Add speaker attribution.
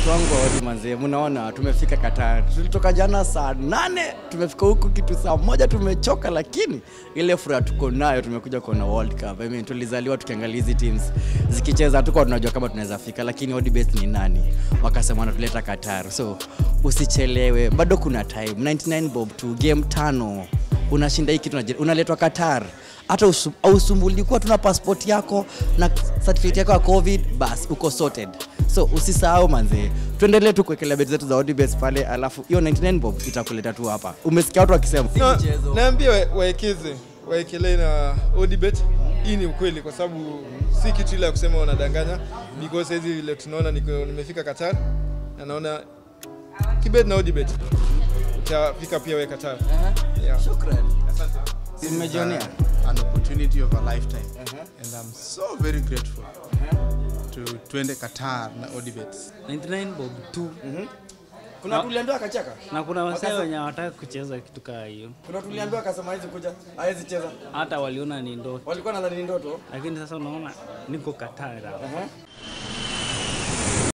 Speaker 1: watu wangu waodi manzee, mnaona tumefika Qatar. Tulitoka jana saa nane tumefika huku kitu saa moja, tumechoka, lakini ile furaha tuko nayo, tumekuja kuona World Cup. I mean, tulizaliwa tukiangalia hizi teams zikicheza, hatukuwa tunajua kama tunaweza fika, lakini ODBet ni nani, wakasema wanatuleta Qatar, so usichelewe, bado kuna time. 99 bob tu, game tano unashinda hii kitu, unaje- unaletwa Qatar hata usu- ausumbuliwi kuwa tuna passport yako na certificate yako ya covid bas uko sorted so usisahau manzee tuendelee tu kuwekelea beti zetu za odibes pale alafu hiyo 99 bob itakuleta tu hapa umesikia watu wakisema
Speaker 2: Na- naambia wa- waekeze waekelee na odibet hii ni ukweli kwa sababu si kitu ile ya kusema wanadanganya because hizi vile tunaona niko- nimefika qatar na naona kibet na odibet utafika pia we qatar yeah.
Speaker 1: mmejionea
Speaker 3: uh, an opportunity of a lifetime and i'm so very grateful to twende qatar na odibets
Speaker 4: 99 bob tu
Speaker 1: kuna tuliambiwa akacheka
Speaker 4: na kuna wasee
Speaker 1: Wakasa-
Speaker 4: wenye hawataka kucheza kitu kaa hiyo
Speaker 1: kuna tuliambiwa akasema hawezi kuja hawezi cheza
Speaker 4: hata waliona ni ndoto
Speaker 1: walikuwa nadhani ni ndoto
Speaker 4: lakini sasa unaona niko Qatar hapa.